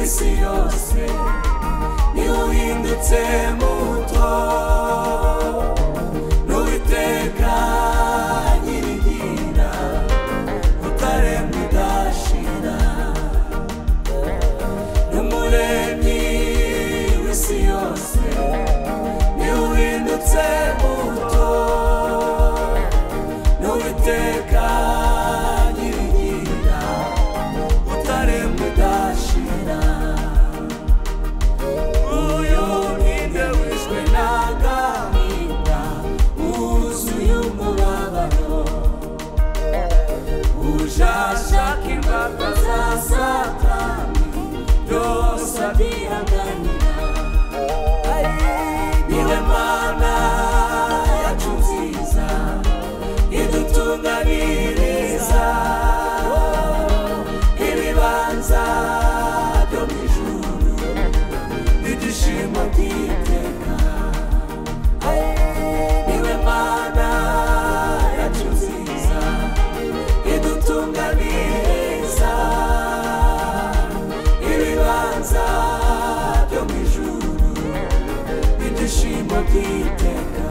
isi yose niwe uhindutse muto n'uwiteka nyirigira utaremba udashira n'umuremyi w'isi yose niwe uhindutse muto n'uwiteka nyirigira utaremba udashira uyu mwinde wishwe n'agahinda wuzuye umubabaro ujashakirwa akaza satani yose adihanganira niwe mana yacu nziza idutunganiriza ibibanza byo mu ijuru ibyishimo by'iteka niwe mana yacu nziza idutunganiriza ibibanza byo mu ijuru ibyishimo by'iteka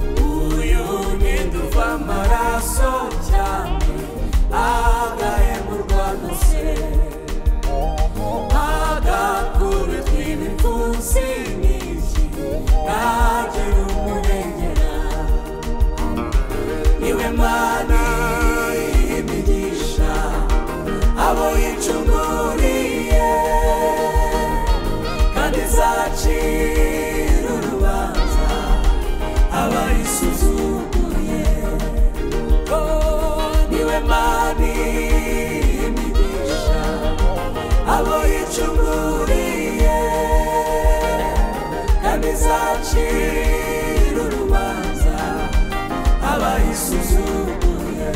uyu ninduva amaraso cyane agahemurwa nose agakubitwa ibipfunsi n'iki ntagira umurengera niwe mana y'imigisha abo yicunguriye kandi izacira urubanza abayisuzuguye niwe mani imigisha abo yicunguriye kandi izacira urubanza abayisuzuguye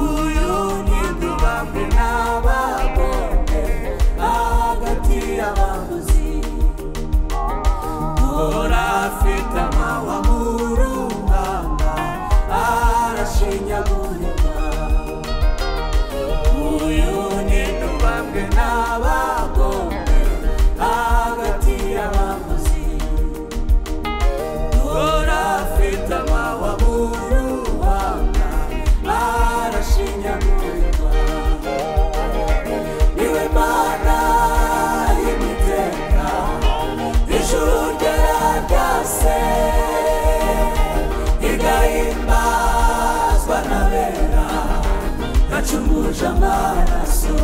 uyu nidubambe n'abagombe hagati y'abaguzi urafite amawa mu runganga arashinyagurirwa uyu ni nubambwe n'abagombe hagati y'abamuzi urafite amawa mu runganga arashinyagurirwa niwe mana y'imiterano ijuru ryaragase rigahimbazwa n'abera gacumuje amaraso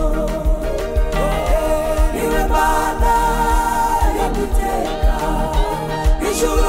niwe mana yaduteka ijuru